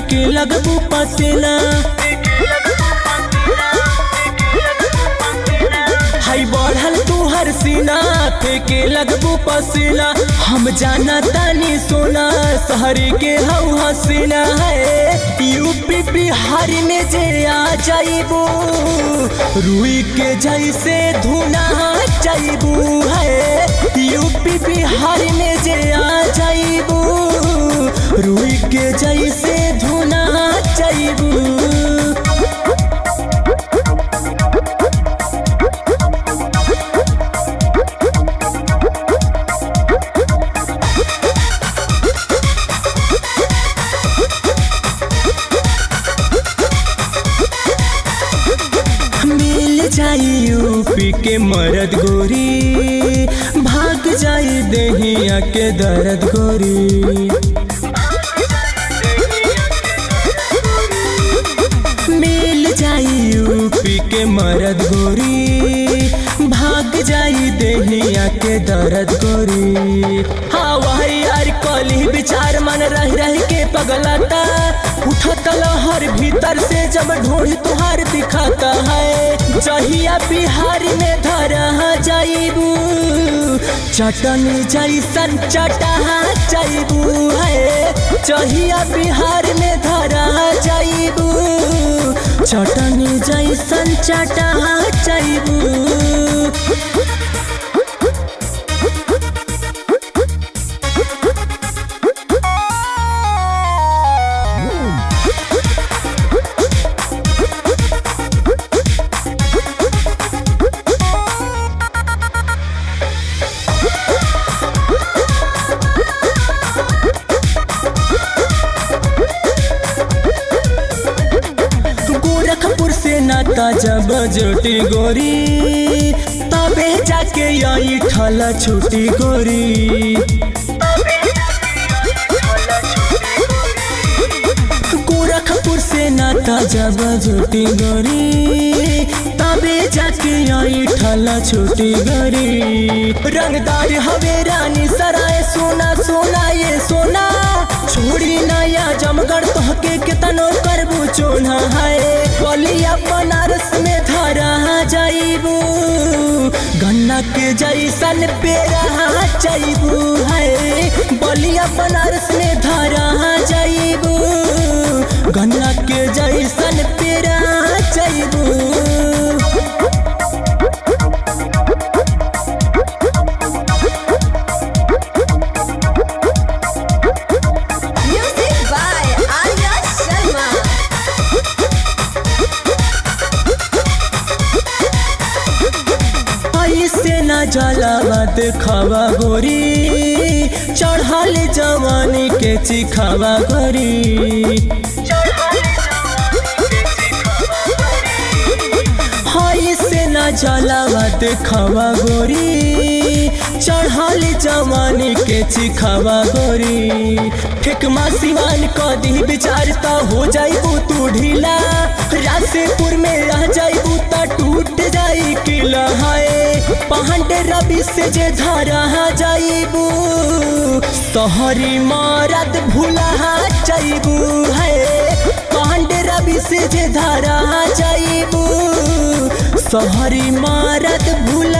फेंके लगबू पसीना हाई बढ़ल तू हर सीना फेंके लगबू पसीना हम जाना तानी सोना शहरी के हऊ हसीना है यूपी बिहार में जे आ जाइबू रुई के जैसे धुना जाइबू है यूपी बिहार में जे आ जाइबू रुई के जैसे धुना जाइबू मिल जाई यूपी के मरद गोरी भाग जाई दहिया के दर्द गोरी मिल जाई यूपी के मरद गोरी भाग जाई दहिया के दर्द गोरी हवाई यार कली विचार मन रह रह के पगलाता उठत लहर भीतर से जब ढूंढ तुहार दिखाता है जहिया बिहार में धरा जाइबू चटनी जैसन चटा जाइबू है जहिया बिहार में धरा जाइबू चटनी जैसन चटा जाइबू गोरखपुर से नाता जब जोटी गोरी तबे जाके यही ठल छुटी गोरी गोरखपुर से नाता जब जोटी गोरी तबे जाके यही ठल छुटी गोरी रंगदार हवे रानी सराय सोना सोना ये सोना छोड़ी नया जमगढ़ तोहके कितनो करबू चोना है बलिया बनारस में धरा जाइबू गन्ना के जैसन पेरा जाइबू है बलिया बनारस में धरा जाइबू गन्ना के जैसन पेरा जाइबू Music by Arya Sharma. ऐसे न जलावा देखावा गोरी चढ़ल जवानी के चिखावा गोरी ऐसे न जलावा देखावा गोरी चढ़ल जवानी के चिखावा गोरी ठेकमा सिवान क दी विचार त हो जाइबू तू ढीला रासेपुर में रह जाइबू त टूट जाई किला है पहंडे रवि से जे धरा जाइबू तोहरी मारत भूला जाइबू है पहंडे रवि से जे धरा जाइबू सहरी मारत भूला